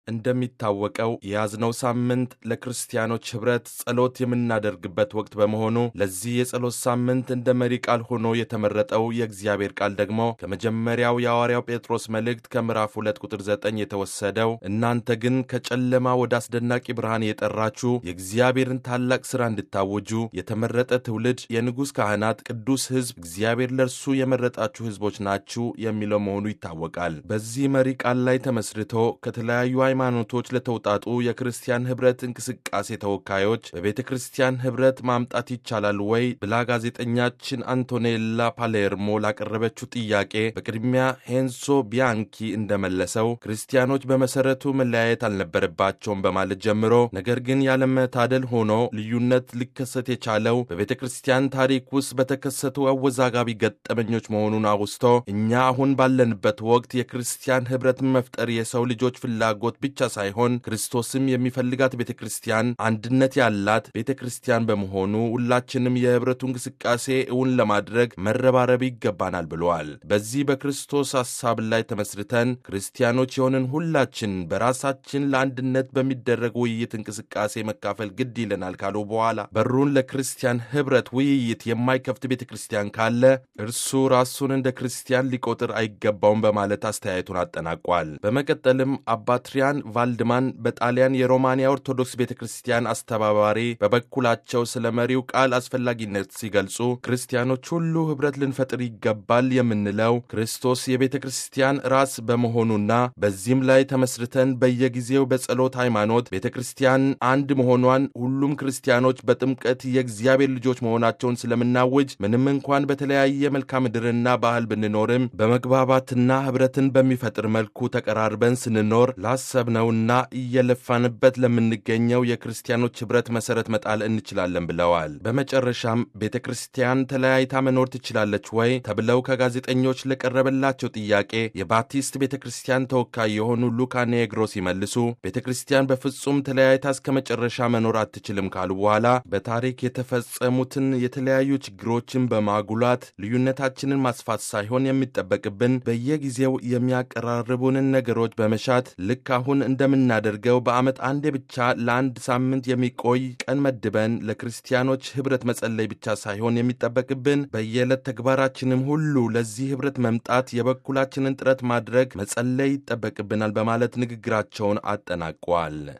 እንደሚታወቀው የያዝነው ሳምንት ለክርስቲያኖች ኅብረት ጸሎት የምናደርግበት ወቅት በመሆኑ ለዚህ የጸሎት ሳምንት እንደ መሪ ቃል ሆኖ የተመረጠው የእግዚአብሔር ቃል ደግሞ ከመጀመሪያው የሐዋርያው ጴጥሮስ መልእክት ከምዕራፍ 2 ቁጥር 9 የተወሰደው እናንተ ግን ከጨለማ ወደ አስደናቂ ብርሃን የጠራችሁ የእግዚአብሔርን ታላቅ ሥራ እንድታወጁ የተመረጠ ትውልድ፣ የንጉሥ ካህናት፣ ቅዱስ ሕዝብ፣ እግዚአብሔር ለእርሱ የመረጣችሁ ሕዝቦች ናችሁ የሚለው መሆኑ ይታወቃል። በዚህ መሪ ቃል ላይ ተመስርቶ ከተለያዩ ሃይማኖቶች ለተውጣጡ የክርስቲያን ኅብረት እንቅስቃሴ ተወካዮች በቤተ ክርስቲያን ኅብረት ማምጣት ይቻላል ወይ ብላ ጋዜጠኛችን አንቶኔላ ፓሌርሞ ላቀረበችው ጥያቄ በቅድሚያ ሄንሶ ቢያንኪ እንደመለሰው ክርስቲያኖች በመሠረቱ መለያየት አልነበረባቸውም በማለት ጀምሮ ነገር ግን ያለመታደል ሆኖ ልዩነት ሊከሰት የቻለው በቤተ ክርስቲያን ታሪክ ውስጥ በተከሰቱ አወዛጋቢ ገጠመኞች መሆኑን አውስቶ እኛ አሁን ባለንበት ወቅት የክርስቲያን ኅብረትን መፍጠር የሰው ልጆች ፍላጎት ብቻ ሳይሆን ክርስቶስም የሚፈልጋት ቤተ ክርስቲያን አንድነት ያላት ቤተ ክርስቲያን በመሆኑ ሁላችንም የኅብረቱ እንቅስቃሴ እውን ለማድረግ መረባረብ ይገባናል ብለዋል። በዚህ በክርስቶስ ሐሳብ ላይ ተመስርተን ክርስቲያኖች የሆንን ሁላችን በራሳችን ለአንድነት በሚደረግ ውይይት እንቅስቃሴ መካፈል ግድ ይለናል ካሉ በኋላ በሩን ለክርስቲያን ኅብረት ውይይት የማይከፍት ቤተ ክርስቲያን ካለ እርሱ ራሱን እንደ ክርስቲያን ሊቆጥር አይገባውም በማለት አስተያየቱን አጠናቋል። በመቀጠልም አባትሪያን ቫልድማን በጣሊያን የሮማንያ ኦርቶዶክስ ቤተ ክርስቲያን አስተባባሪ በበኩላቸው ስለ መሪው ቃል አስፈላጊነት ሲገልጹ ክርስቲያኖች ሁሉ ኅብረት ልንፈጥር ይገባል የምንለው ክርስቶስ የቤተ ክርስቲያን ራስ በመሆኑና በዚህም ላይ ተመስርተን በየጊዜው በጸሎት ሃይማኖት ቤተ ክርስቲያን አንድ መሆኗን ሁሉም ክርስቲያኖች በጥምቀት የእግዚአብሔር ልጆች መሆናቸውን ስለምናውጅ ምንም እንኳን በተለያየ መልክዓ ምድርና ባህል ብንኖርም በመግባባትና ኅብረትን በሚፈጥር መልኩ ተቀራርበን ስንኖር ላሰብነውና እየለፋንበት ለምንገኘው የክርስቲያኖች ኅብረት መሠረት መጣል እንችላለን ብለዋል። በመጨረሻም ቤተ ክርስቲያን ተለያይታ መኖር ትችላለች ወይ ተብለው ከጋዜጠኞች ለቀረበላቸው ጥያቄ የባፕቲስት ቤተ ክርስቲያን ተወካይ የሆኑ ሉካ ኔግሮ ሲመልሱ ቤተ ክርስቲያን በፍጹም ተለያይታ እስከ መጨረሻ መኖር አትችልም ካሉ በኋላ በታሪክ የተፈጸሙትን የተለያዩ ችግሮችን በማጉላት ልዩነታችንን ማስፋት ሳይሆን የሚጠበቅብን በየጊዜው የሚያቀራርቡንን ነገሮች በመሻት ልክ አሁን እንደምናደርገው በዓመት አንዴ ብቻ ለአንድ ሳምንት የሚቆይ ቀን መድበን ለክርስቲያኖች ኅብረት መጸለይ ብቻ ሳይሆን የሚጠበቅብን በየዕለት ተግባራችንም ሁሉ ለዚህ ኅብረት መምጣት የበኩላችንን ጥረት ማድረግ መጸለይ ይጠበቅብናል በማለት ንግግራቸውን አጠናቀዋል።